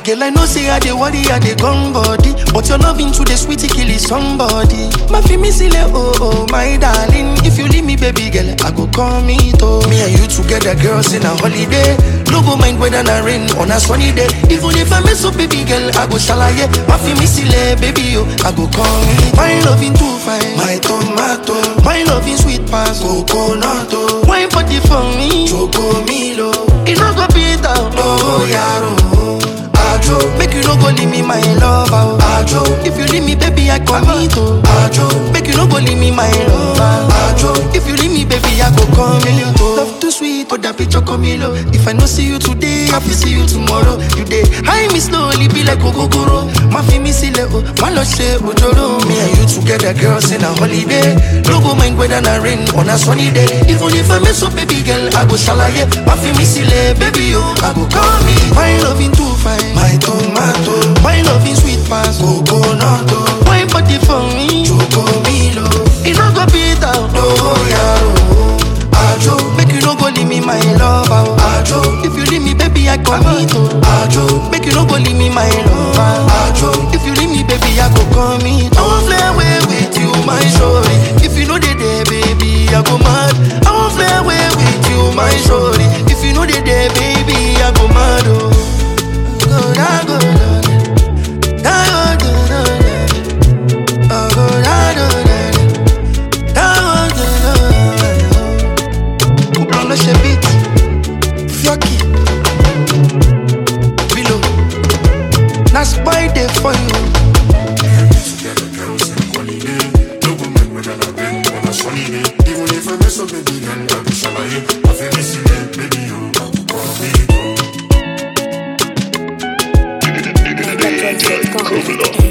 Girl, I know say I dey worry, I dey gone body. But your loving to the sweetie kill is somebody. My me sile, oh oh, my darling. If you leave me, baby girl, I go call me to. Me and you together, girls in a holiday. No go mind whether na rain on a sunny day. Even if I mess up, baby girl, I go shalaye. My me sile, baby, yo, I go call me. My loving too fine, my tomato. My loving sweet pass, coconut. oh. Wine party for me, choco milo. It no go beat out, oh yaro. Ajo, make you no go leave me my lover. Ajo, if you leave me, baby, I commit. oh. Ajo, make you no go leave me my lover. Ajo, if you leave me, baby, I go come in. Love too sweet, oh that picture come in. If I no see you today, I will see you tomorrow. You day, high me slowly, be like Ogogoro. My fi me see oh, my love say Ojoro. Me and you together, girls in a holiday. No go mind whether na rain on a sunny day. Even if I mess up, baby girl, I go shalaye. My fi me see baby, yo, I go call me. My loving too fine, my tomato. My loving sweet pass, coconut. oh. Wine body for me, choco milo. It no go beat out, oh yaro. Ajo, make you no go leave me my lover. Ajo, if you leave me, baby, I commit. oh. Ajo, make you no go leave me my lover. Ajo, if you leave me, baby, I go commit. I won't fly away with you, my shorty. If you know they there, baby, I go mad. I won't fly away with you, my shorty. If you know they there, baby, I go mad. Oh, go da go da da go da da da. Oh, go da da da da. Da go da da da. Couple lâche beat Fioki Bilo Na spy dey for you Together, girls in a holiday. No go mind whether na rain or na sunny day. Even if I mess up, baby, girl, I go shalaye. My favorite city, baby, you, I go call me. Megatron.com.